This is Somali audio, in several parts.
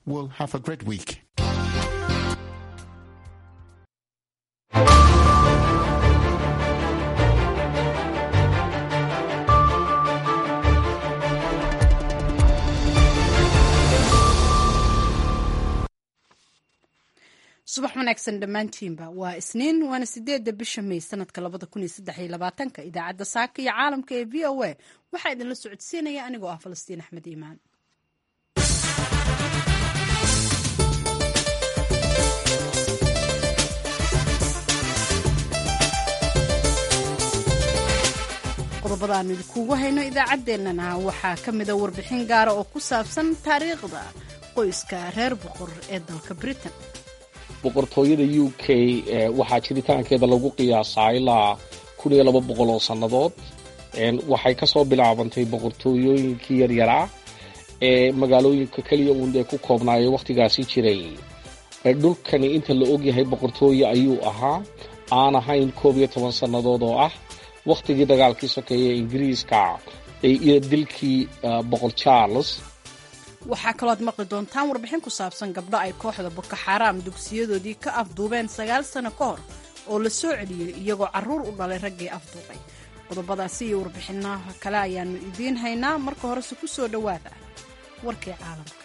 will have a great week. subax wanaagsan dhammaantiinba waa isniin waana sideedda bisha may sanadka labada kun iyo saddex iyo labaatanka idaacadda saaka iyo caalamka ee v o a waxaa idinla socodsiinaya anigoo ah falastiin axmed iimaan qodobada aanu idinkuugu hayno idaacaddeenana waxaa ka mida warbixin gaara oo ku saabsan taariikhda qoyska reer boqor ee dalka britain boqortooyada u k waxaa jiritaankeeda lagu qiyaasaa ilaa kun iyo laba boqol oo sannadood waxay ka soo bilaabantay boqortooyooyinkii yaryaraa ee magaalooyinka keliya uun ee ku koobnaayay wakhtigaasi jiray dhulkani inta la ogyahay boqortooye ayuu ahaa aan ahayn koob iyo toban sannadood oo ah wakhtigii dagaalkii sokeeye ee ingiriiska iyo dilkii boqor charles waxaa kaloo aad maqli doontaan warbixin ku saabsan gabdho ay kooxda boko xaaraam dugsiyadoodii ka afduubeen sagaal sano ka hor oo la soo celiyey iyagoo carruur u dhalay raggii afduubay qodobadaasi iyo warbixinaha kale ayaannu idiin haynaa marka horese ku soo dhowaada warkii caalamka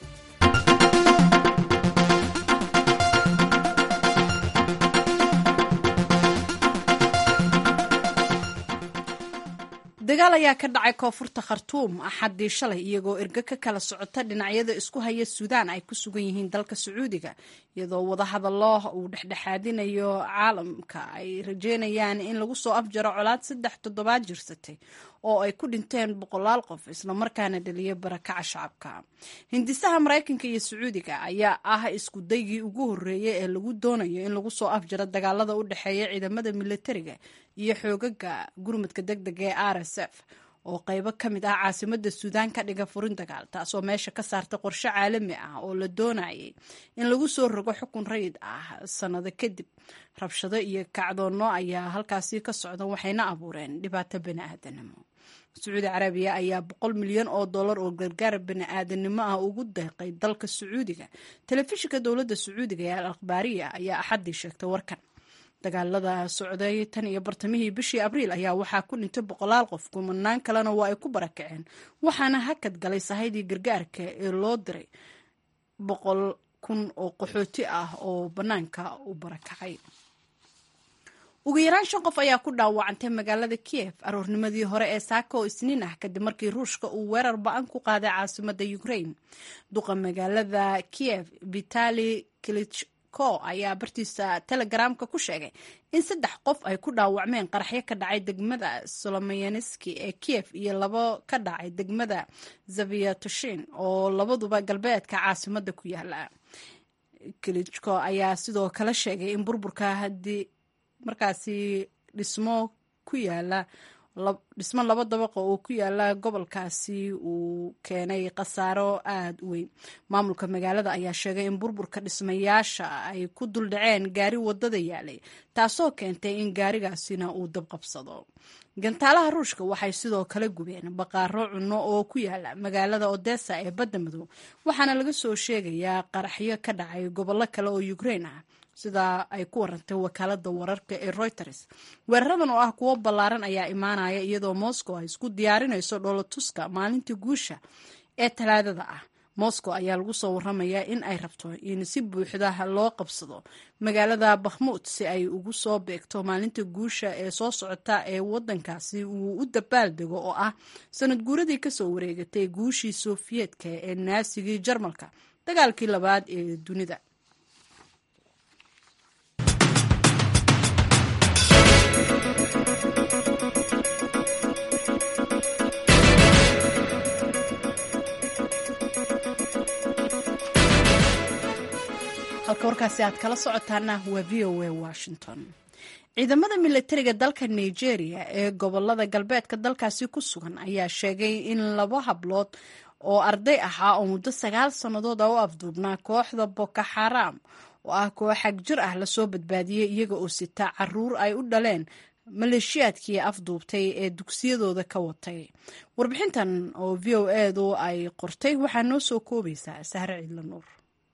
dagaal ayaa ka dhacay koonfurta khartuum axaddii shalay iyagoo ergo ka kala socota dhinacyada isku haya suudaan ay ku sugan yihiin dalka sacuudiga iyadoo wadahadallo uu dhexdhexaadinayo caalamka ay rajeynayaan in lagu soo afjaro colaad saddex toddobaad jirsatay oo ay ku dhinteen boqolaal qof islamarkaana dhaliya barakaca shacabka hindisaha maraykanka iyo sacuudiga ayaa ah isku daygii ugu horreeyay ee lagu doonayo in lagu soo afjaro dagaalada u dhexeeya ciidamada militariga iyo xoogaga gurmadka deg dega ee r s f oo qaybo ka mid ah caasimada suudaan ka dhiga furin dagaal taasoo meesha ka saarta qorshe caalami ah oo la doonayay in lagu soo rogo xukun rayid ah sannado kadib rabshado iyo kacdoonno ayaa halkaasi ka socda waxayna abuureen dhibaato bani-aadanimo sacuudi carabiya ayaa boqol milyan oo dollar oo gargaar bani-aadanimo ah ugu deeqay dalka sacuudiga telefishinka dowladda sacuudiga ee al akhbaariya ayaa axaddii sheegtay warkan dagaalada socday tan iyo bartamihii bishii abriil ayaa waxaa ku dhintay boqolaal qof kumanaan kalena waa ay ku barakaceen waxaana hakad galay sahaydii gargaarka ee loo diray boqol kun oo qaxooti ah oo bannaanka u barakacay ugu yaraan shan qof ayaa ku dhaawacantay magaalada kiev aroornimadii hore ee saaka oo isniin ah kadib markii ruushka uu weerar ba-an ku qaaday caasimada ukraine duqa magaalada kiev vitali kilich ko ayaa bartiisa telegramka ku sheegay in saddex qof ay ku dhaawacmeen qaraxyo ka dhacay degmada solomayanski ee kiev iyo labo ka dhacay degmada zaviatoshin oo labaduba galbeedka caasimada ku yaala kilichko ayaa sidoo kale sheegay in burburka haddii markaasi dhismo ku yaala dhismo laba dabaqo oo ku yaala gobolkaasi uu keenay khasaaro aada u weyn maamulka magaalada ayaa sheegay in burburka dhismayaasha ay ku duldhaceen gaari wadada yaalay taasoo keentay in gaarigaasina uu dabqabsado gantaalaha ruushka waxay sidoo kale gubeen baqaaro cunno oo ku yaala magaalada odessa ee badda madow waxaana laga soo sheegayaa qaraxyo ka dhacay gobollo kale oo ukraine ah sidaa ay ku warantay wakaalada wararka ee reuters weeraradan oo ah kuwo ballaaran ayaa imaanaya iyadoo moscow ay isku diyaarinayso dhoolotuska maalintii guusha ee talaadada ah moscow ayaa lagu soo waramayaa in ay rabto in si buuxda loo qabsado magaalada bakhmuud si ay ugu soo beegto maalinta guusha ee soo socota ee wadankaasi uu u dabaaldego oo ah sanad guuradii kasoo wareegatay guushii sofiyeetka ee naasigii jarmalka dagaalkii labaad ee dunida halka warkaasi aad kala socotaana waa v o a washington ciidamada militariga dalka nigeria ee gobolada galbeedka dalkaasi ku sugan ayaa sheegay in laba hablood oo arday ahaa oo muddo sagaal sannadood a u afduubnaa kooxda boko xaram oo ah koox xag jir ah lasoo badbaadiyey iyaga oo sitaa caruur ay u dhaleen maleeshiyaadkii afduubtay ee dugsiyadooda ka watay warbixintan oo v o edu ay qortay waxaa noo soo koobaysaa sahre ciidla nuur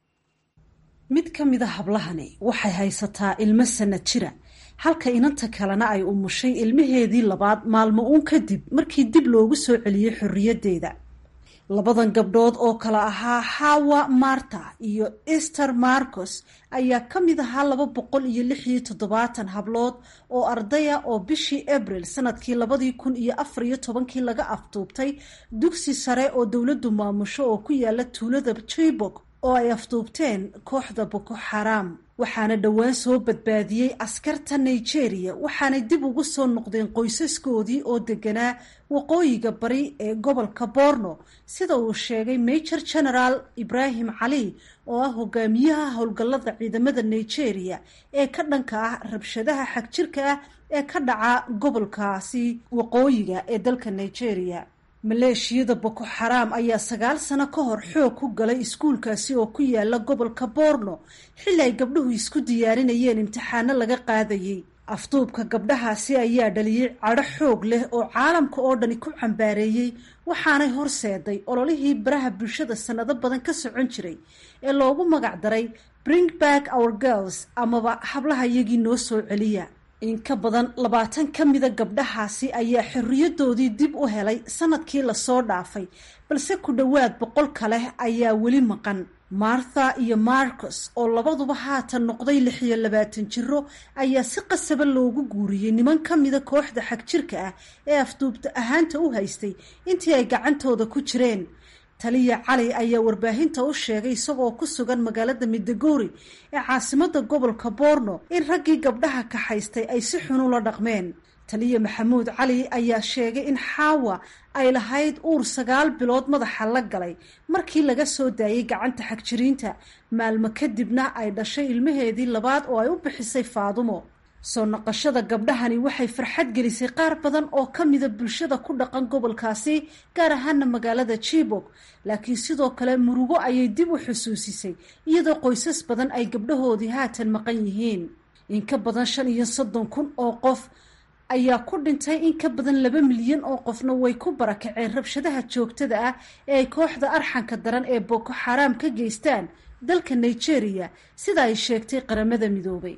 mid ka mida hablahani waxay haysataa ilmo sanad jira halka inanta kalena ay umushay ilmaheedii labaad maalmo uun kadib markii dib loogu soo celiyey xorriyaddeeda labadan gabdhood oo kale ahaa hawa marta iyo ester marcos ayaa ka mid ahaa laba boqol iyo lix iyo toddobaatan hablood oo ardaya oo bishii abril sanadkii labadii kun iyo afar iyo tobankii laga afduubtay dugsi sare oo dowladdu maamusho oo ku yaala tuulada chibok oo ay afduubteen kooxda boko xaraam waxaana dhowaan soo badbaadiyey askarta nigeria waxaanay dib ugu soo noqdeen qoysaskoodii oo deganaa waqooyiga bari ee gobolka borno sida uu sheegay major general ibrahim cali oo ah hogaamiyaha howlgallada ciidamada nigeria ee ka dhanka ah rabshadaha xagjirka ah ee ka dhaca gobolkaasi waqooyiga ee dalka nigeria maleeshiyada boko xaraam ayaa sagaal sano ka hor xoog ku galay iskuulkaasi oo ku yaala gobolka borno xilli ay gabdhuhu isku diyaarinayeen imtixaano laga qaadayey afduubka gabdhahaasi ayaa dhaliyey cadho xoog leh oo caalamka oo dhani ku cambaareeyey waxaanay horseeday ololihii baraha bulshada sannado badan ka socon jiray ee loogu magac daray bring back our girls amaba hablaha iyagii noo soo celiya in ka badan labaatan ka mida gabdhahaasi ayaa xorriyadoodii dib u helay sanadkii lasoo dhaafay balse ku dhowaad boqol kale ayaa weli maqan martha iyo marcos oo labaduba haatan noqday lix iyo labaatan jiro ayaa si qasaba loogu guuriyey niman ka mida kooxda xagjirka ah ee afduubta ahaanta u haystay intii ay gacantooda ku jireen taliya cali ayaa warbaahinta u sheegay isagoo ku sugan magaalada midagori ee caasimada gobolka borno in raggii gabdhaha kaxaystay ay si xun ula dhaqmeen taliya maxamuud cali ayaa sheegay in xaawa ay lahayd uur sagaal bilood madaxa la galay markii laga soo daayay gacanta xagjiriinta maalmo kadibna ay dhashay ilmaheedii labaad oo ay u bixisay faadumo soo noqoshada gabdhahani waxay farxad gelisay qaar badan oo ka mida bulshada ku dhaqan gobolkaasi gaar ahaana magaalada jibok laakiin sidoo kale murugo ayay dib u xusuusisay iyadoo qoysas badan ay gabdhahoodii haatan maqan yihiin in ka badan shan iyo soddon kun oo qof ayaa ku dhintay in ka badan laba milyan oo qofna way ku barakaceen rabshadaha joogtada ah ee ay kooxda arxanka daran ee boko xaraam ka geystaan dalka nigeria sida ay sheegtay qaramada midoobay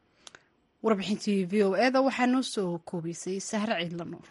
warbixintii v o eda waxaa noo soo koobaysay sahre ciidla nuur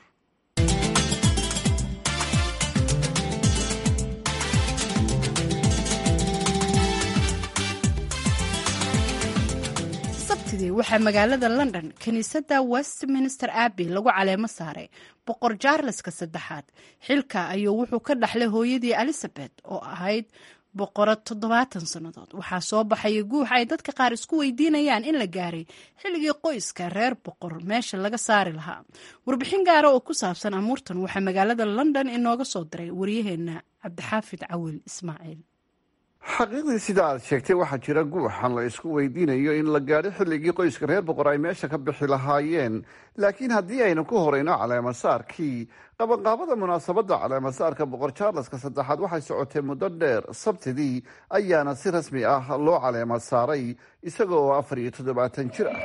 sabtidii waxaa magaalada london kiniisadda westminster abbey lagu caleemo saaray boqor jaarleska saddexaad xilka ayuu wuxuu ka dhaxlay hooyadii elizabeth oo ahayd boqorad toddobaatan sannadood waxaa soo baxaya guux ay dadka qaar isku weydiinayaan in la gaaray xilligii qoyska reer boqor meesha laga saari lahaa warbixin gaara oo ku saabsan amuurtan waxaa magaalada london inooga soo diray waryaheena cabdixaafid cawil ismaaciil xaqiiqdii sida aad sheegtay waxaa jira guuxan la isku weydiinayo in la gaadho xilligii qoyska reer boqor ay meesha ka bixi lahaayeen laakiin haddii aynu ku horeyno caleemasaarkii qabanqaabada munaasabadda caleemasaarka boqor charleska saddexaad waxay socotay muddo dheer sabtidii ayaana si rasmi ah loo caleema saaray isaga oo afar iyo toddobaatan jir ah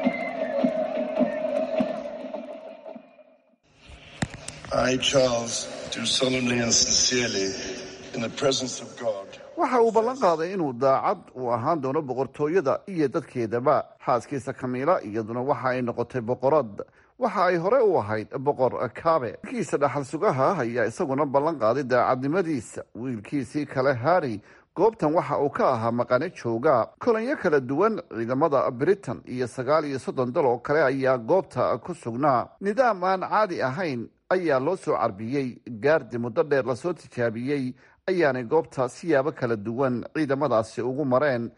waxa uu ballan qaaday inuu daacad u ahaan doono boqortooyada iyo dadkeedaba xaaskiisa kamiila iyaduna waxa ay noqotay boqorad waxa ay hore u ahayd boqor kaabe wiilkiisa dhaxal sugaha ayaa isaguna ballan qaaday daacadnimadiisa wiilkiisii kale harry goobtan waxa uu ka ahaa maqane jooga kolanyo kala duwan ciidamada britain iyo sagaal iyo soddon dal oo kale ayaa goobta ku sugnaa nidaam aan caadi ahayn ayaa loo soo carbiyey gaardi muddo dheer lasoo tijaabiyey ayaanay goobta siyaabo kala duwan ciidamadaasi ugu mareen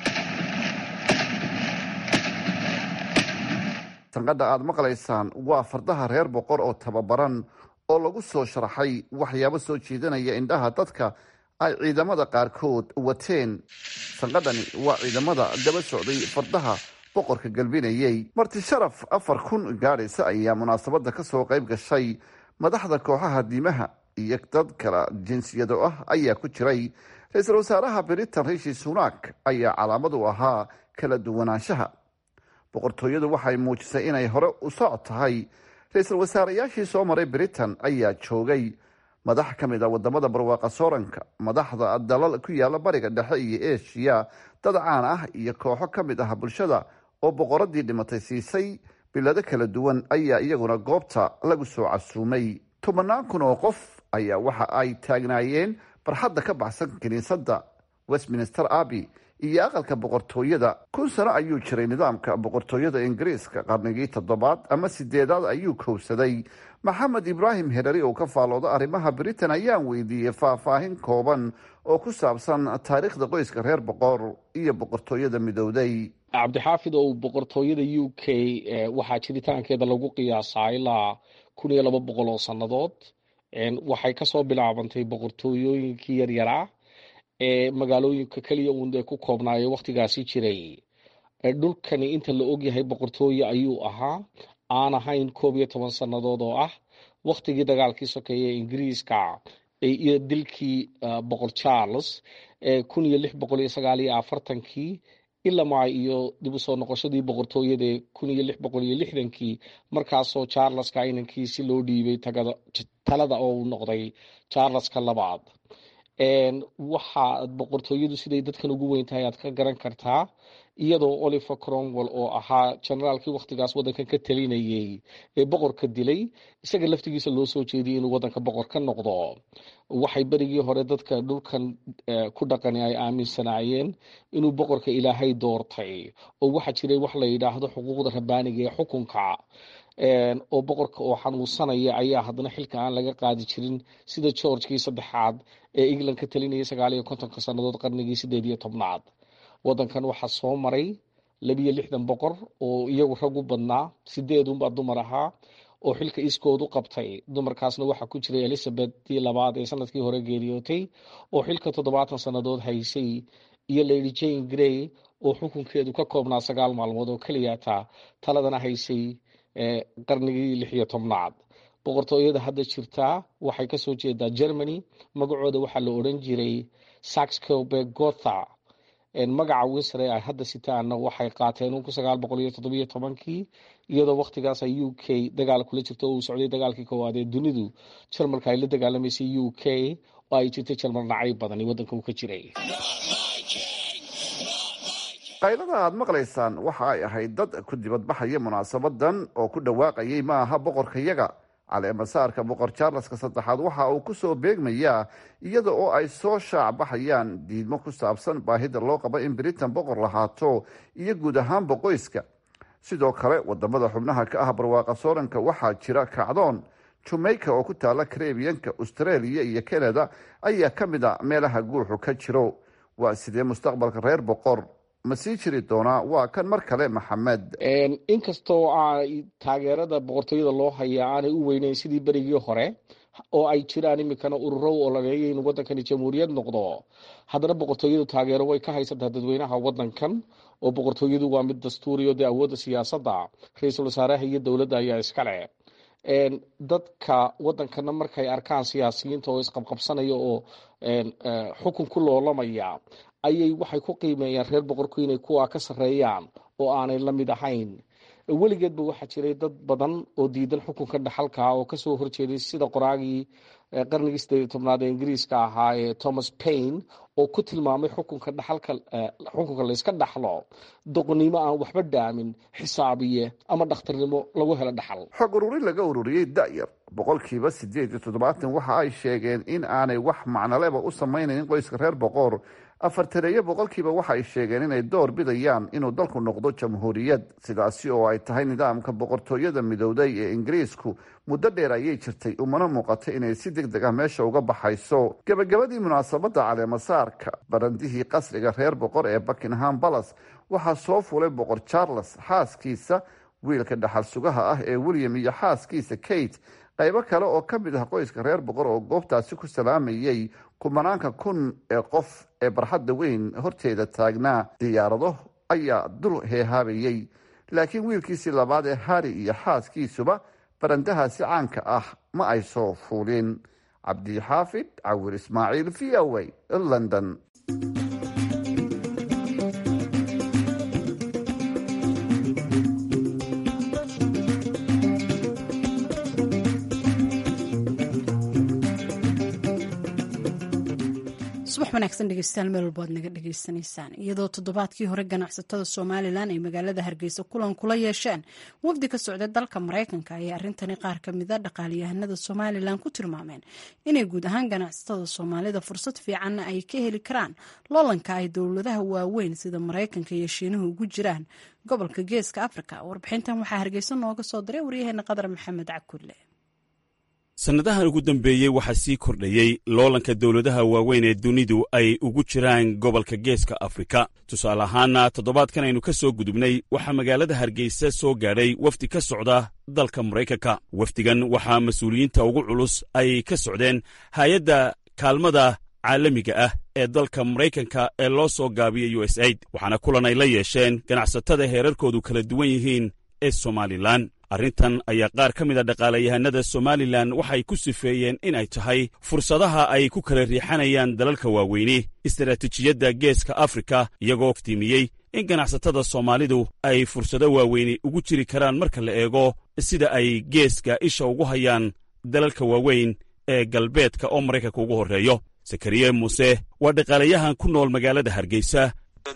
sanqadha aada maqlaysaan waa fardaha reer boqor oo tababaran oo lagu soo sharaxay waxyaabo soo jeedanaya indhaha dadka ay ciidamada qaarkood wateen sanqadhani waa ciidamada daba socday fardaha boqorka galbinayey marti sharaf afar kun gaadhaysa ayaa munaasabadda ka soo qayb gashay madaxda kooxaha diimaha iyo dad kala jinsiyado ah ayaa ku jiray ra-iisul wasaaraha britain rishi sunak ayaa calaamad u ahaa kala duwanaanshaha boqortooyadu waxay muujisay inay hore u soc tahay ra-iisul wasaareyaashii soo maray britain ayaa joogay madax ka mid a wadamada barwaaqa sooranka madaxda dalal ku yaala bariga dhexe iyo eshiya dad caan ah iyo kooxo ka mid ah bulshada oo boqoradii dhimatay siisay bilado kala duwan ayaa iyaguna goobta lagu soo casuumay tobanaan kun oo qof ayaa waxa ay taagnaayeen barxadda ka baxsan kiniisadda westminster abbey iyo aqalka boqortooyada kun sano ayuu jiray nidaamka boqortooyada ingiriiska qarnigii toddobaad ama sideedaad ayuu kowsaday maxamed ibraahim herari oo ka faalooda arrimaha britain ayaan weydiiyey faahfaahin kooban oo ku saabsan taariikhda qoyska reer boqor iyo boqortooyada midowday cabdixaafid oo boqortooyada u k waxaa jiritaankeeda lagu qiyaasaa ilaa kun iyo laba boqol oo sannadood waxay kasoo bilaabantay boqortooyooyinkii yaryaraa ee magaalooyinka keliya uun ee ku koobnaaye wakhtigaasi jiray dhulkani inta la ogyahay boqortooye ayuu ahaa aan ahayn koob iyo toban sannadood oo ah wakhtigii dagaalkii sokeeye ee ingiriiska iyo dilkii boqor charles kun iyo lix boqol iyo sagaal iyo afartankii ilamaa iyo dib u soo noqoshadii boqortooyada kun iyo lix boqol iyo lixdankii markaasoo charleska inankiisi loo dhiibay talada oo uu noqday charleska labaad waxa boqortooyadu siday dadkan ugu weyn tahay aad ka garan kartaa iyadoo oliver cromwell oo ahaa generaalkii wakhtigaas waddankan ka talinayay ee boqorka dilay isaga laftigiisa loo soo jeediyay inuu waddanka boqor ka noqdo waxay berigii hore dadka dhulkan ku dhaqani ay aaminsanaayeen inuu boqorka ilaahay doortay oo waxaa jiray wax la yidhaahdo xuquuqda rabbaaniga ee xukunka oo boqorka oo xanuunsanaya ayaa haddana xilka aan laga qaadi jirin sida georgekii saddexaad ee england ka talinayay sagaal iyo kontonka sannadood qarnigii sideed iyo tobnaad waddankan waxaa soo maray labiyo lixdan boqor oo iyagu rag u badnaa sideedunbaa dumar ahaa oo xilka iskoodu qabtay dumarkaasna waxaa ku jiray elizabethtii labaad ee sanadkii hore geeriyootay oo xilka toddobaatan sannadood haysay iyo lady jane grey oo xukunkeedu ka koobnaa sagaal maalmood oo keliyata taladana haysay qarnigii lix iyo tobnaad boqortooyada hadda jirtaa waxay kasoo jeedaa germany magacooda waxaa la odhan jiray saxcobe gotha magaca winsre ay hadda sitaana waxay qaateen kun sagaal boqol iyo toddobiyo tobankii iyadoo wakhtigaas ay u k dagaal kula jirto oo uu socday dagaalkii koowaad ee dunidu jarmalka ay la dagaalamaysay u k oo ay jirtay jarmal nacay badani waddanka uu ka jiray qaylada aad maqlaysaan waxa ay ahayd dad ku dibadbaxaya munaasabadan oo ku dhawaaqayay ma aha boqorkayaga caleemasaarka boqor charleska saddexaad waxa uu ku soo beegmayaa iyada oo ay soo shaacbaxayaan diidmo ku saabsan baahida loo qabo in britain boqor lahaato iyo guud ahaanba qoyska sidoo kale wadamada xubnaha ka ah barwaaqa sooranka waxaa jira kacdoon jamaica oo ku taala karebiyanka australia iyo canada ayaa ka mid a meelaha guuxu ka jiro waa sidee mustaqbalka reer boqor ma sii jiri doonaa waa kan mar kale maxamed inkastoo ay taageerada boqortooyada loo hayaa aanay u weyneyn sidii berigii hore oo ay jiraan iminkana ururo u ololeeya inuu waddankani jamhuuriyad noqdo haddana boqortooyadu taageero way ka haysataa dadweynaha waddankan oo boqortooyadu waa mid dastuuriyo dee awoodda siyaasadda ra-iisul wasaaraha iyo dowladda ayaa iskale dadka waddankana markay arkaan siyaasiyiinta oo isqabqabsanaya oo xukun ku loolamaya ayay waxay ku qiimeeyaan reer boqorku inay kuwa ka sarreeyaan oo aanay la mid ahayn weligeedba waxaa jiray dad badan oo diidan xukunka dhaxalka oo kasoo horjeeday sida qoraagii qarnigii sideed iyo tobnaad ee ingiriiska ahaa ee thomas paine oo ku tilmaamay xukunka dhaxalka xukunka layska dhaxlo doqonnimo aan waxba dhaamin xisaabiye ama dhakhtarnimo lagu helo dhaxal xog ururin laga ururiyey da'yar boqolkiiba sideed iyo toddobaatan waxa ay sheegeen in aanay wax macnoleba u samaynayn qoyska reer boqor afartaneeyo boqolkiiba waxay sheegeen inay door bidayaan inuu dalku noqdo jamhuuriyad sidaasi oo ay tahay nidaamka boqortooyada midowday ee ingiriisku muddo dheer ayay jirtay umana muuqata inay si deg deg ah meesha uga baxayso gebagabadii munaasabadda caleemasaarka barandihii qasriga reer boqor ee buckingham balas waxaa soo fulay boqor charles xaaskiisa wiilka dhaxal sugaha ah ee william iyo xaaskiisa kate qaybo kale oo ka mid ah qoyska reer boqor oo goobtaasi ku salaamayay kumanaanka kun ee qof ee barxadda weyn horteeda taagnaa diyaarado ayaa dul heehaabayey laakiin wiilkiisii labaad ee hari iyo xaaskiisuba barandahaasi caanka ah ma ay soo fuulin cabdixaafid cawir ismaaciil v o a london subax wanaagsan dhegeystayaal meel walba ad naga dhegeysanaysaan iyadoo toddobaadkii hore ganacsatada somalilan ay magaalada hargeysa kulan kula yeesheen wafdi ka socda dalka maraykanka ayay arrintani qaar ka mida dhaqaaliyahanada somalilan ku tilmaameen inay guud ahaan ganacsatada soomaalida fursad fiicanna ay ka heli karaan loolanka ay dowladaha waaweyn sida maraykanka iyo shiinuhu ugu jiraan gobolka geeska afrika warbixintan waxaa hargeysa nooga soo diray waryaheena qadar maxamed cakulle sannadahan ugu dambeeyey waxaa sii kordhayey loolanka dowladaha waaweyn ee dunidu ay ugu jiraan gobolka geeska afrika tusaale ahaana toddobaadkan aynu ka soo gudubnay waxaa magaalada hargeysa soo gaadhay wafdi ka socda dalka maraykanka wafdigan waxaa mas-uuliyiinta ugu culus ay ka socdeen hay-adda kaalmada caalamiga ah ee dalka maraykanka ee loo soo gaabiyey u s aid waxaana kulan ay la yeesheen ganacsatada heerarkoodu kala duwan yihiin ee somalilan arrintan ayaa qaar ka mida dhaqaalayahanada somalilan waxay ku sifeeyeen in ay tahay fursadaha ay ku kala riixanayaan dalalka waaweyni istaraatiijiyadda geeska afrika iyagoo iftiimiyey in ganacsatada soomaalidu ay fursado waaweyni ugu jiri karaan marka la eego sida ay geeska isha ugu hayaan dalalka waaweyn ee galbeedka oo maraykanka ugu horreeyo zakariye muuse waa dhaqaalayahan ku nool magaalada hargeysa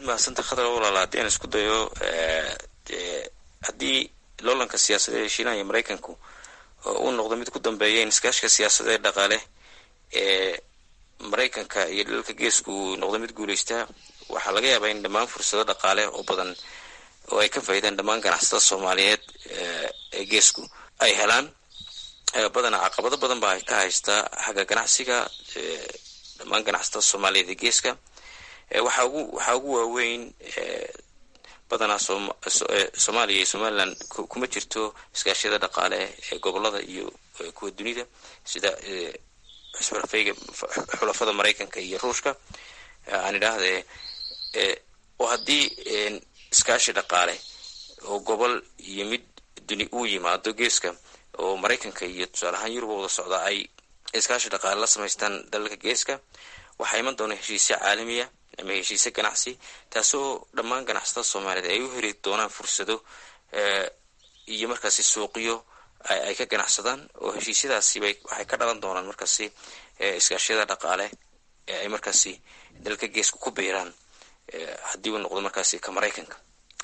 loolanka siyaasadeed ee shiinaha iyo maraykanku uu noqdo mid ku dambeeya in iskaashiga siyaasadeed dhaqaale ee maraykanka iyo dalalka geesku uu noqdo mid guulaystaa waxaa laga yaabaa in dhammaan fursado dhaqaale oo badan oo ay ka faa'iidaan dhammaan ganacsatada soomaaliyeed ee geesku ay helaan badanaa caqabado badan baa ka haystaa xagga ganacsiga dhammaan ganacsatada soomaaliyeed ee geeska waxaa ugu waxaa ugu waaweyn badanaa soomaaliya iyo somalilan kuma jirto iskaashiyada dhaqaale ee gobolada iyo kuwa dunida sida xusbarafayga xulafada maraykanka iyo ruushka aan idhaahde oo haddii iskaashi dhaqaale oo gobol iyo mid duni uu yimaado geeska oo maraykanka iyo tusaale ahaan yurub wada socda ay iskaashi dhaqaale la samaystaan dalalka geeska waxaa iman doona heshiisya caalamiya ama heshiise ganacsi taasoo dhammaan ganacsatada soomaaliyeed ay u heli doonaan fursado iyo markaasi suuqyo ay ka ganacsadaan oo heshiisyadaasibay waxay ka dhalan doonaan markaasi iskaashiyada dhaqaale ee ay markaasi dalka geesku ku biiraan haddii uu noqdo markaasi ka maraykanka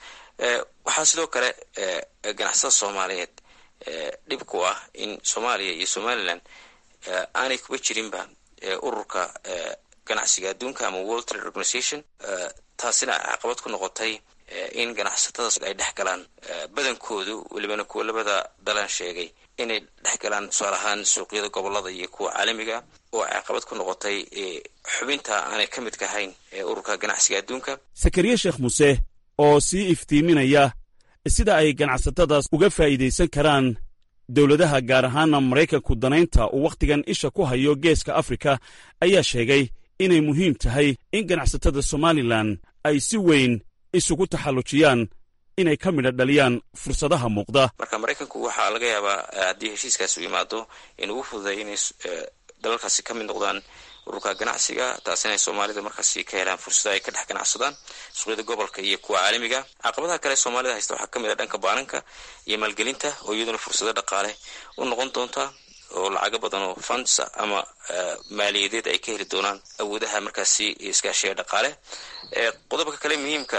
waxaa sidoo kale ganacsatada soomaaliyeed dhib ku ah in soomaaliya iyo somalilan aanay kuba jirinba ururka ganacsiga adduunka ama world trade organization taasina caqabad ku noqotay in ganacsatada ay dhex galaan badankoodu welibana kuwa labada dalan sheegay inay dhex galaan tusaale ahaan suuqyada gobolada iyo kuwa caalamiga oo caqabad ku noqotay xubinta aanay ka midka ahayn ururka ganacsiga adduunka sakariye sheekh muuse oo sii iftiiminaya sida ay ganacsatadaas uga faa'iidaysan karaan dowladaha gaar ahaana maraykanku danaynta uu wakhtigan isha ku hayo geeska afrika ayaa sheegay inay muhiim tahay in ganacsatada somalilan ay si weyn isugu taxallujiyaan inay ka midha dhaliyaan fursadaha muuqda marka maraykanku waxaa laga yaabaa haddii heshiiskaasi u imaado in ugu fududeeya inay dalalkaasi ka mid noqdaan ururka ganacsiga taasina ay soomaalida markaasi ka helaan fursado ay ka dhex ganacsadaan suuqyada gobolka iyo kuwa caalamiga caqabadaha kale soomaalida haysta waxaa kamid ah dhanka baananka iyo maalgelinta oo iyaduna fursado dhaqaale u noqon doonta oo lacago badan oo funds ama maaliyadeed ay ka heli doonaan awoodaha markaasi iskaashiga dhaqaale qodobka kale muhiimka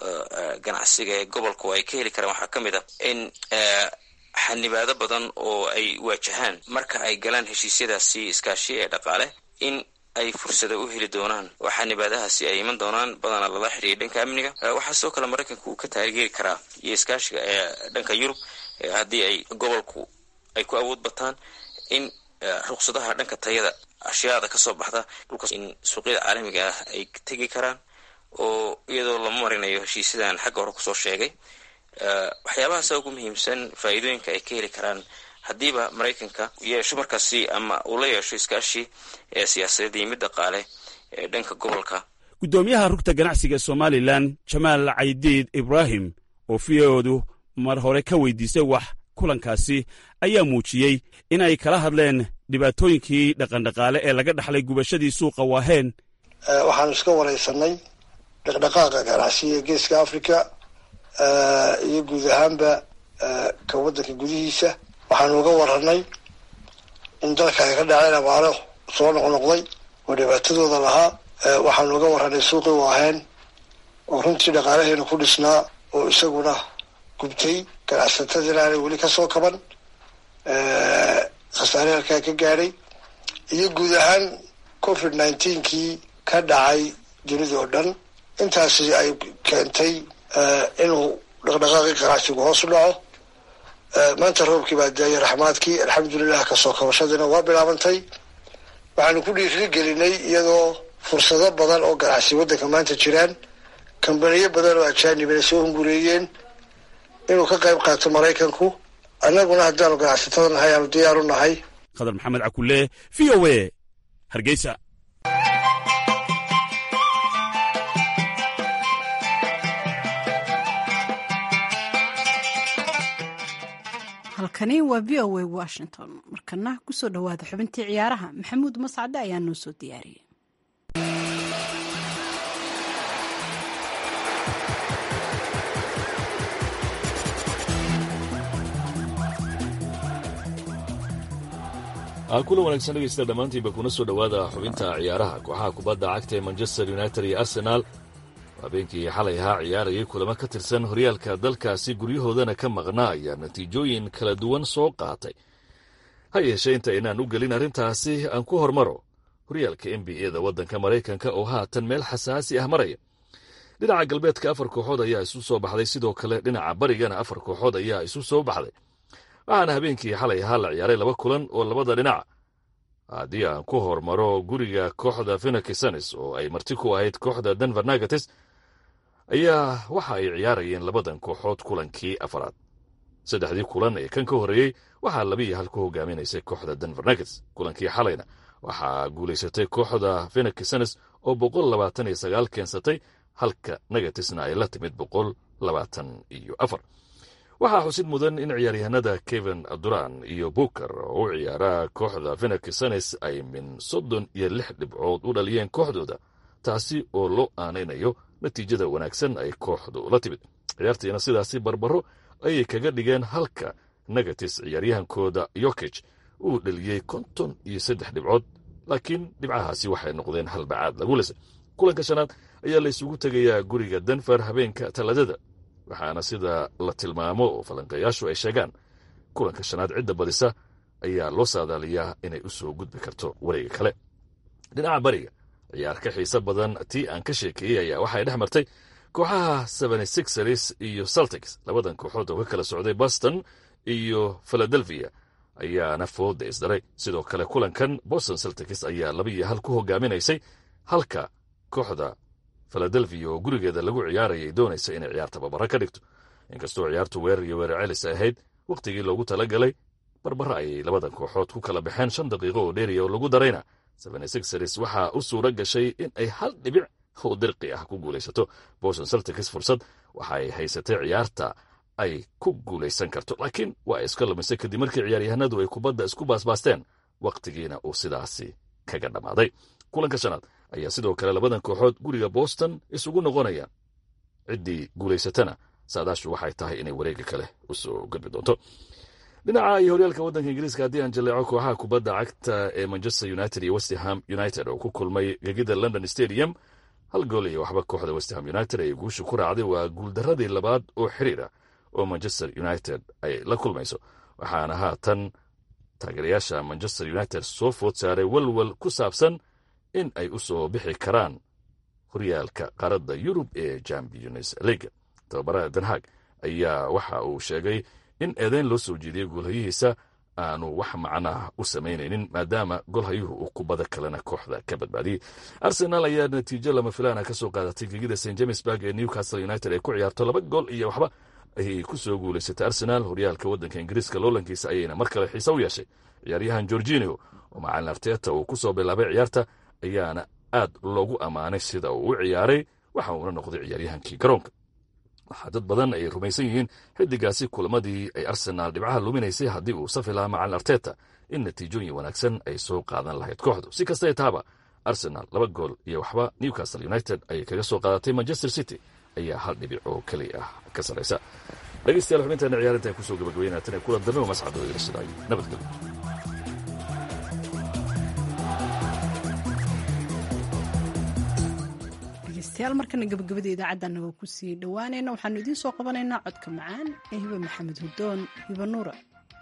ah ganacsiga ee gobolku ay ka heli karaan waxaa ka mid ah in xanibaado badan oo ay waajahaan marka ay galaan heshiisyadaasi iskaashi ee dhaqaale in ay fursado u heli doonaan oo xanibaadahaasi ay iman doonaan badanaa lala xiriiya dhanka amniga waxaa sidoo kale maraykanka uu ka taageeri karaa iyo iskaashiga ee dhanka yurub haddii ay gobolku ay ku awood bataan in ruqsadaha dhanka tayada ashyaada kasoo baxda dhulkaas in suuqyada caalamiga ah ay tegi karaan oo iyadoo lama marinayo heshiisyadan xagga hore kusoo sheegay waxyaabahaasa ugu muhiimsan faa'iidooyinka ay ka heli karaan haddiiba maraykanka yeesho markaasi ama uu la yeesho iskaashi ee siyaasadeed iyo mid dhaqaale ee dhanka gobolka guddoomiyaha rugta ganacsiga somalilan jamaal caydiid ibraahim oo v-oodu mar hore ka weydiisay wax kulankaasi ayaa muujiyey in ay kala hadleen dhibaatooyinkii dhaqandhaqaale ee laga dhaxlay gubashadii suuqa waaheen waxaanu iska waraysanay dhaqdhaqaaqa ganacsiga geeska africa iyo guud ahaanba ka waddanka gudihiisa waxaanu uga waranay in dalka ay ka dhaceen abaaro soo noqnoqday oo dhibaatadooda lahaa waxaanu uga warranay suuqii u ahayn oo runtii dhaqaalaheena ku dhisnaa oo isaguna gubtay ganacsatadina aanay weli ka soo kaban khasaare halkaa ka gaadhay iyo guud ahaan covid nineteenkii ka dhacay dunida oo dhan intaasi ay keentay inuu dhaqdhaqaaqii ganacsigu hoos u dhaco maanta roobkii baa daayay raxmaadkii alxamdulilah kasoo kabashadiina waa bilaabantay waxaanu ku dhiiri gelinay iyadoo fursado badan oo ganacsi waddanka maanta jiraan kambaniyo badan oo ajaanibina soo hungureeyeen inuu ka qayb qaato maraykanku annaguna haddaanu ganacsatada nahay aanu diyaar u nahay khadar maxamed cakulle v o a hargeysa halkani waa v o a washington markana kusoo dhowaada xubintii ciyaaraha maxamuud mascade ayaa noo soo diyaariyey kula wanaagsan dhegeysta dhammaantiinba kuna soo dhowaada xubinta ciyaaraha kooxaha kubadda cagta ee manchester united iyo arsenaal habeenkii xalay ahaa ciyaarayay kulamo ka tirsan horyaalka dalkaasi guryahoodana ka maqnaa ayaa natiijooyin kala duwan soo qaatay ha yeeshee inta inaan u gelin arrintaasi aan ku hormaro horyaalka n b a da waddanka maraykanka oo haatan meel xasaasi ah maraya dhinaca galbeedka afar kooxood ayaa isu soo baxday sidoo kale dhinaca barigana afar kooxood ayaa isu soo baxday waxaana habeenkii xalay ahaa la ciyaaray laba kulan oo labada dhinac haddii aan ku hormaro guriga kooxda fenaksanes oo ay marti ku ahayd kooxda denver nagates ayaa waxa ay ciyaarayeen labadan kooxood kulankii afaraad saddexdii kulan ee kan ka horreeyey waxaa labiiyo hal ku hogaaminaysay kooxda denver nagets kulankii xalayna waxaa guulaysatay kooxda fenaksanes oo boqol labaatan iyo sagaal keensatay halka nagatesna ay la timid boqol labaatan iyo afar waxaa xusid mudan in ciyaaryahanada kevin duran iyo buker oo u ciyaara kooxda fenaksanes ay min soddon iyo lix dhibcood u dhaliyeen kooxdooda taasi oo loo aanaynayo natiijada wanaagsan ay kooxdu la timid ciyaartiina sidaasi barbaro ayay kaga dhigeen halka negatis ciyaaryahankooda yokej uu dhaliyey konton iyo saddex dhibcood laakiin dhibcahaasi waxay noqdeen halbacaad lagu lisay kulanka shanaad ayaa la isugu tegayaa guriga denver habeenka taladada waxaana sida la tilmaamo oo falanqeeyaashu ay sheegaan kulanka shanaad cidda badisa ayaa loo saadaaliyaa inay u soo gudbi karto wareega kale dhinaca bariga ciyaar ka xiise badan tii aan ka sheekeeyey ayaa waxay dhex martay kooxaha sixers iyo celtics labadan kooxood oo ka kala socday boston iyo philadelphia ayaana fooda isdaray sidoo kale kulankan boston celtics ayaa laba iyo hal ku hogaaminaysay halka kooxda philadelphia oo gurigeeda lagu ciyaarayay doonaysa inay ciyaar tababaro ka dhigto inkastoo ciyaartu weerar iyo weerar celis ahayd wakhtigii loogu talagalay barbaro ayay labadan kooxood ku kala baxeen shan daqiiqo oo dheeriya oo lagu darayna sixers waxaa u suura gashay in ay hal dhibic oo dirqi ah ku guulaysato boston celtics fursad waxa ay haysatay ciyaarta ay ku guulaysan karto laakiin waa ay iska lumisay kadib markii ciyaaryahanadu ay kubadda isku baasbaasteen wakhtigiina uu sidaasi kaga dhammaaday kulanka shanaad ayaa sidoo kale labadan kooxood guriga boston isugu noqonayaan ciddii guulaysatana saadaashu waxay tahay inay wareega kale u soo gudbi doonto dhinaca iyo horyaalka waddanka ingiriiska haddii aan jaleeco kooxaha kubadda cagta ee manchester united iyo westham united oo ku kulmay gegida london stadium hal gool iyo waxba kooxda westham united ay guusha ku raacday waa guuldaradii labaad oo xiriira oo manchester united ay la kulmayso waxaana haatan taageerayaasha manchester united soo food saaray walwal ku saabsan in ay u soo bixi karaan horyaalka qaaradda yurub ee champions leaga tababaraha denhag ayaa waxa uu sheegay in eedeyn loo soo jeediyey goolhayihiisa aanu wax macnaah u samaynaynin maadaama golhayuhu uu kubada kalena kooxda ka badbaadiyey arsenal ayaa natiijo lama filaana ka soo qaadatay gegida st jamesburg ee newcastle united ay ku ciyaarto laba gool iyo waxba ayay ku soo guulaysatay arsenal horyaalka waddanka ingiriiska loolankiisa ayayna mar kale xiise u yeeshay ciyaaryahan gorginio oo macalin arteta uu ku soo bilaabay ciyaarta ayaana aad loogu ammaanay sida uu u ciyaaray waxa uuna noqday ciyaaryahankii garoonka waxaa dad badan ay rumaysan yihiin xidigaasi kulamadii ay arsenaal dhibcaha luminaysay haddii uu safi lahaa macalin arteta in natiijooyin wanaagsan ay soo qaadan lahayd kooxdu si kastay taaba arsenal laba gool iyo waxba newcastle united ayay kaga soo qaadatay manchester city ayaa hal dhibic oo keliya ah ka sarraysa dhegeystayaal xubintaana ciyaarinta ay kusoo gabagabeynaatan ee kula dambe oo mascadoo ilashidaay nabadgelyo dhegeystayaal markana gabagabada idaacadda anagoo kusii dhowaanayna waxaanu idiin soo qabanaynaa codka macaan ee hibe maxamed hudoon hibe nuura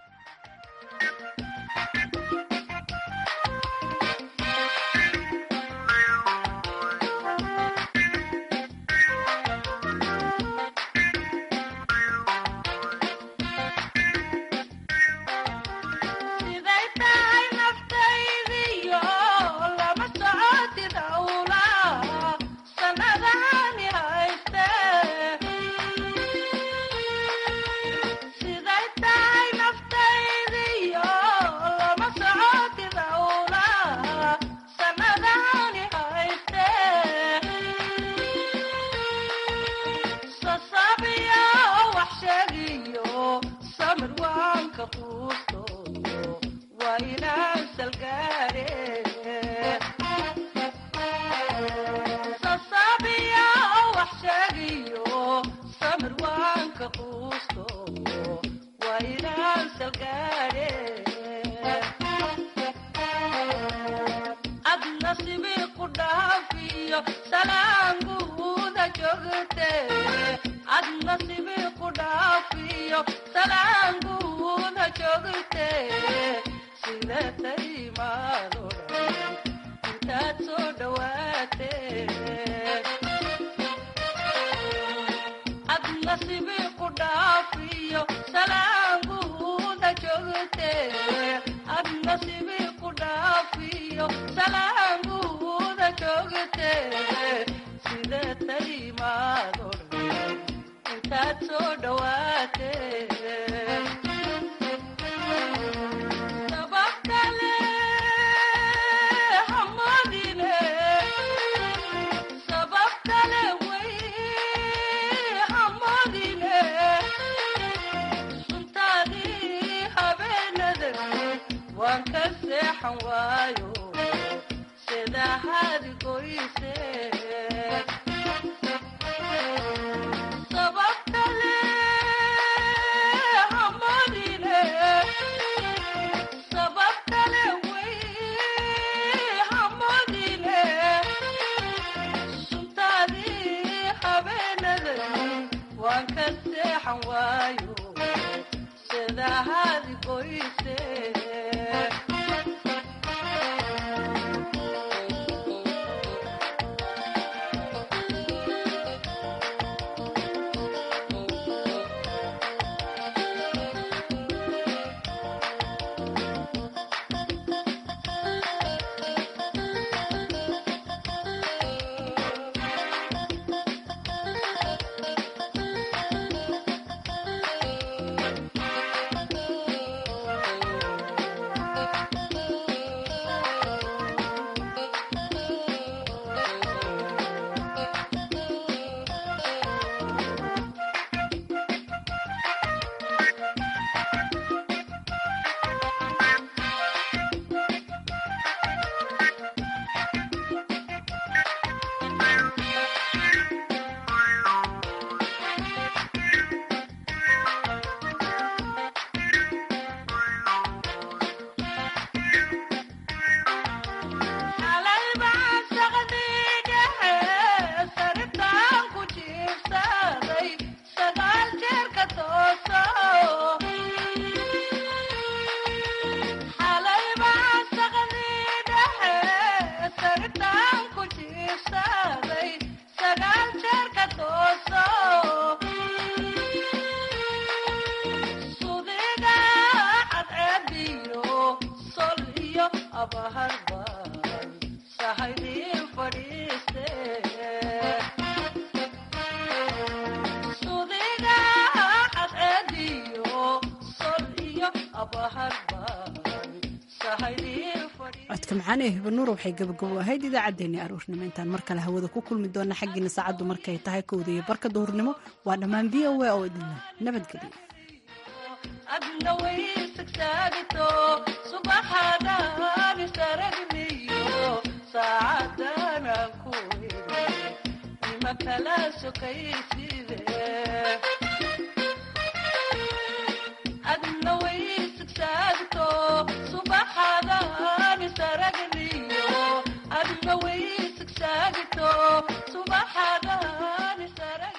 codka macaan ee hibanuur waxay gabagabo ahayd idaacaddeenii aroornimo intaan mar kale hawada ku kulmi doona xaggiina saacaddu markay tahay kowda iyo barka duhurnimo waa dhammaan v o a oo idinla nabadgelyo adna waysagsagto subaxadaan saragniyo saacadana ku nima kala sokayside